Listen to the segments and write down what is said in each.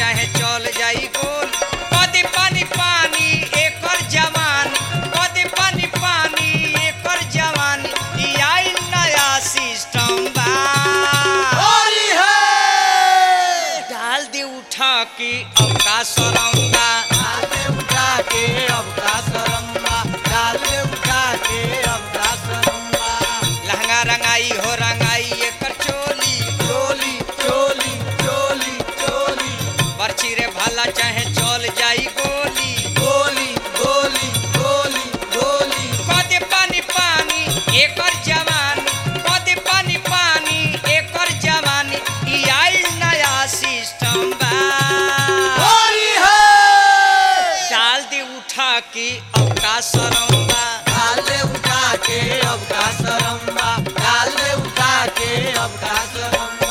चाहे चल जाई गोल कदी पानी पानी एकर जवान कदी पानी पानी एकर जवान ई आइल नया सिस्टम बा होली है डाल दे उठा के अब का सरंगा डाल दे उठा के अब का सरम्बा डाल दे उठा के अब का सरम्बा लहंगा रंगाई हो रंगाई एकर चोली चोली चोली चोली चोली बरछी रे भाला चाहे चल जाई गोली गोली गोली गोली गोली कदे पानी पानी एकर जवानी कदे पानी पानी एकर जवानी ई आइल नया सिस्टम बा होली है डाल दे उठा के अब का सरंगा डाल दे उठा के अब का सरम्बा डाल दे उठा के अब का सरम्बा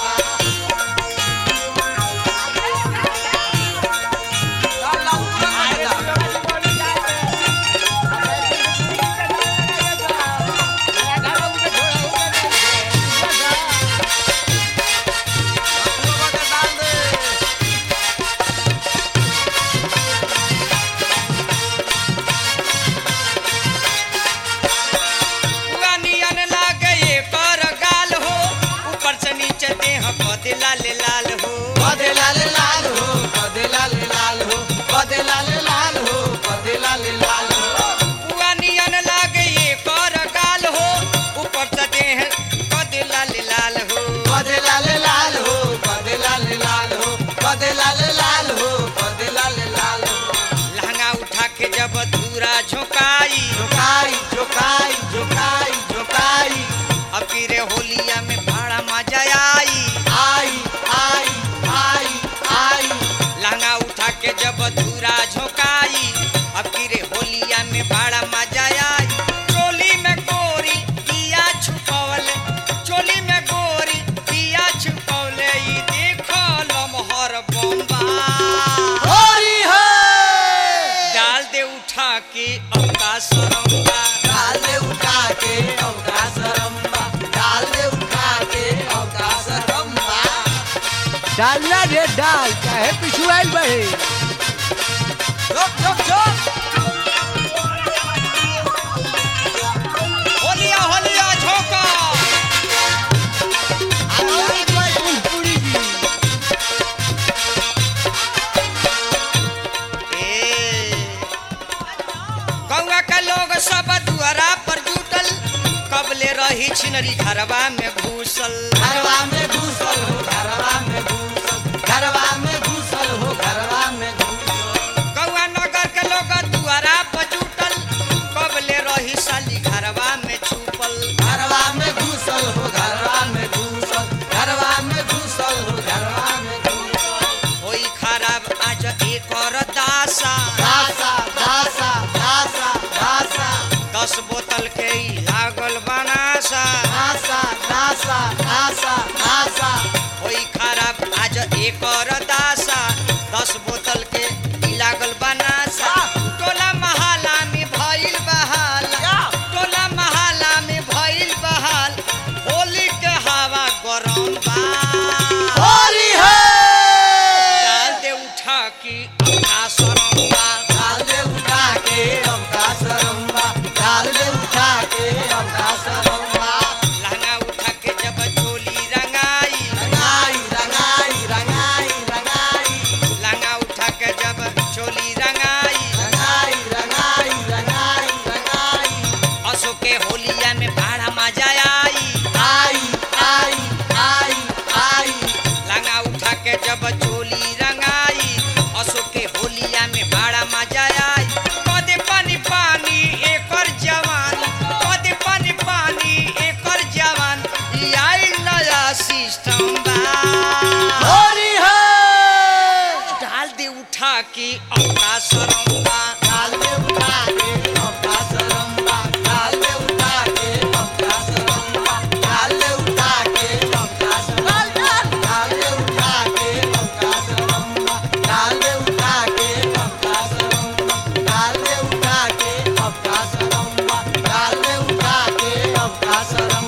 पूरा नियन लागे एकर गाल हो ऊपर से नीचे देह कदे लाल लाल हो बदे लाल लाल हो बदे लाल लाल हो बदे लाल लाल हो बदे लाल लाल हो पूरा नियन लागे एकर गाल हो ऊपर से देह कदे लाल लाल हो बदे लाल लाल हो बदे लाल लाल हो बदे लाल लाल हो बदे लाल लाल हो लहंगा उठा के जब धूरा झोंकाई झुकाई झुकाई झुकाई झुकाई अब फिर होलिया में भाड़ा मजा आई आई आई आई आई लहंगा उठा के जब धूरा झोंकाई अब फिर होलिया में भाड़ा मजा आई चोली में गोरी पिया छुपवले चोली में गोरी पिया छुपवले ई देखो लमहर बम्बा होली है डाल दे उठा के अब का सरंगा डाल दे उठा के अवका सरम्बा डाल दे उठा के अवका सरम्बा डालना रे डाल चाहे पिछुआल बहे चुप चुप चुप होलिया होलिया झोंका पूरी जी ए गौवा का लोग सब दुआरा पर जुटल कबले रही छिनरी घरवा में घुसल घरवा में घुसल हो घरवा में घुसल घरवा में घुसल हो घरवा में घुसल गौवा नगर के लोग दुआरा पर जुटल कबले रही साली घरवा में छुपल घरवा में घुसल हो घरवा में घुसल घरवा में घुसल हो घरवा में घुसल होई खराब आज एक और दासा दासा दासा दासा दासा दस बोतल के ही लागल बनासा दासा दासा दासा दासा होई खराब आज एक और दासा दस बोतल के ही लागल बनासा टोला महाला में भइल बहाला टोला महाला में भइल बहाल होली के हवा गरम बा होली है डाल दे उठा की अपना सरंगा डाल दे उठा के अवका सरम्बा डाल दे उठा के अवका सरम्बा लहंगा उठा के जब चोली रंगाई रंगाई रंगाई रंगाई रंगाई लहंगा उठा के जब चोली रंगाई रंगाई रंगाई रंगाई रंगाई असो के होलिया में भाड़ा मजा आई आई आई आई आई लहंगा उठा के जब चोली रंगाई असो के होलिया में भाड़ा मजा आई कदे पानी पानी एकर जवान कदे पानी पानी एकर जवान ई आइल नया सिस्टम बा होली है डाल दे उठा के अपना सरंगा डाल दे उठा के अवका सरम्बा डाल दे उठा के अवका सरम्बा डाल दे उठा के अवका सरम्बा डाल दे उठा के अवका सरम्बा डाल दे उठा के अवका सरम्बा डाल दे उठा के अवका सरम्बा डाल दे उठा के अवका सरम्बा